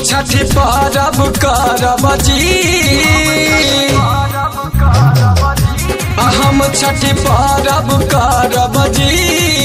छठी परब करब जी हम छठी परब करब जी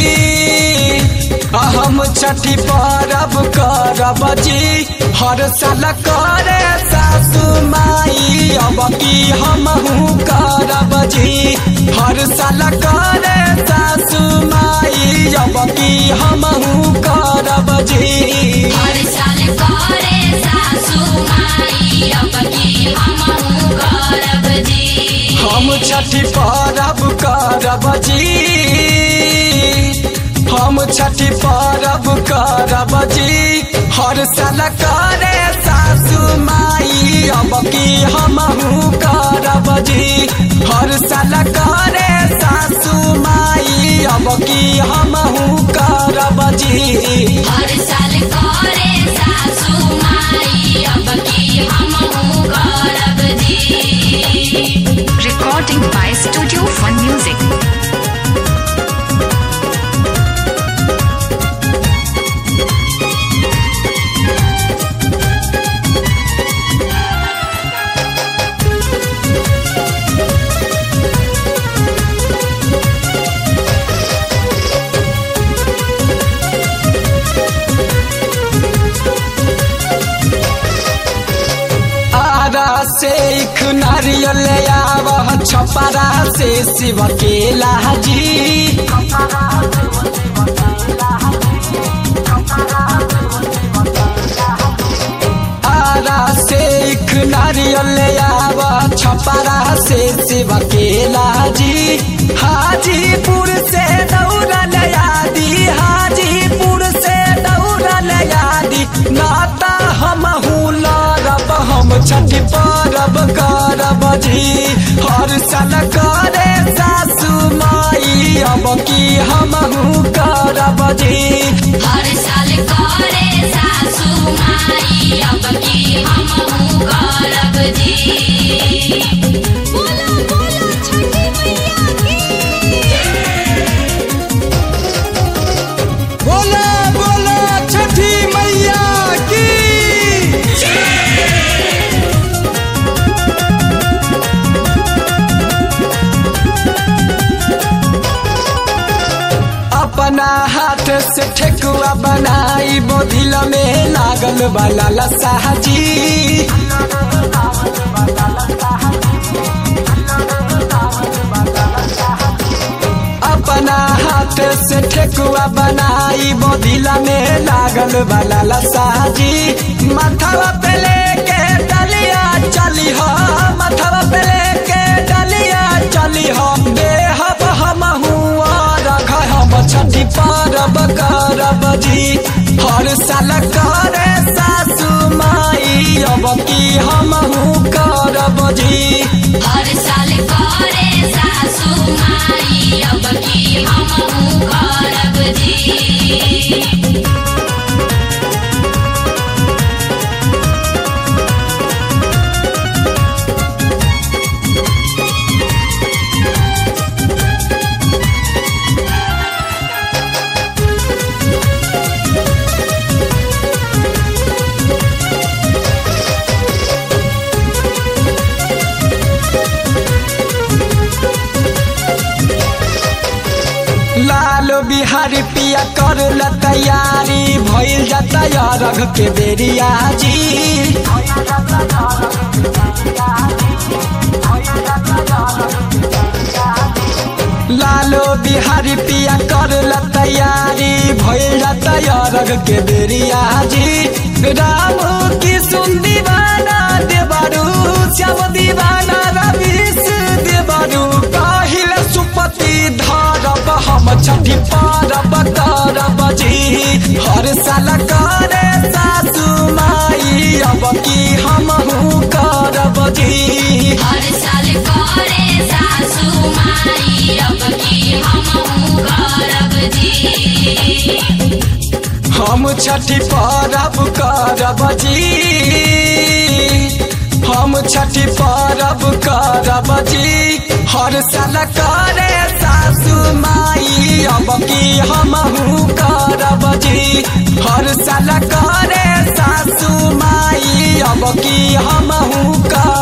हम छठी परब करब जी हर साल करे सासु माई अब की हमहू करब जी हर साल करे सासु माई अब की हमहू करब जी हर साल करे सासू माई अब की हमहू करब जी हम छठी परब करब जी हम छठी परब करब जी हर साल करे सासु माई अब की हमहू करब जी हर साल करे सासु माई अब की हमहू करब जी हर साल करे सासू माई अब की हमहू करब जी Recording by Studio Fun Music. Ara से एक नारियल आवह छपरा से शिव के लाजी आरा से एक नारियल आवह छपरा से शिव के लाजी हाजीपुर से दौड़ल यादी हाजीपुर से दौड़ल यादी नाता हम लड़ब हम छठी परब करब जी हर साल करे सासु माई अब की हमहू करब जी हर साल करे सासू माई अब की हमहू करब जी बोला बोला छठी मैया की बोला बोला छठी मैया की अपना हाथ से ठेकुआ बनाई बोधिल में लागल वाला लसाजी अपना हाथ से ठेकुआ बनाई बोधिला में लागल वाला लसाजी माथवा पे लेके डलिया चली हो माथवा पे लेके डलिया चली हो बेहब हम हुआ रख हम छठी परब करब जी हर साल करे सासु माई अब की हमहू करब जी हर साल करे सासू माई अब की हमहू करब जी लालो बिहारी पिया कर ल तैयारी भइल जाता अरघ के बेरिया जी लालो बिहारी पिया कर ल तैयारी भइल जाता अरघ के बेरिया जी राम की सुन दीवाना देवरू श्याम दीवाना रवीश देवरू काहिल सुपति धरब हम छठी परब करब जी हर साल करे सासु माई अब की हमहू करब जी हर साल करे सासू माई अब की हमहू करब जी हम छठी परब करब जी हम छठी परब करब जी हर साल करे सासु सासू माई अब की हमहू करब जी हर साल करे सासू माई अब की हमहू करब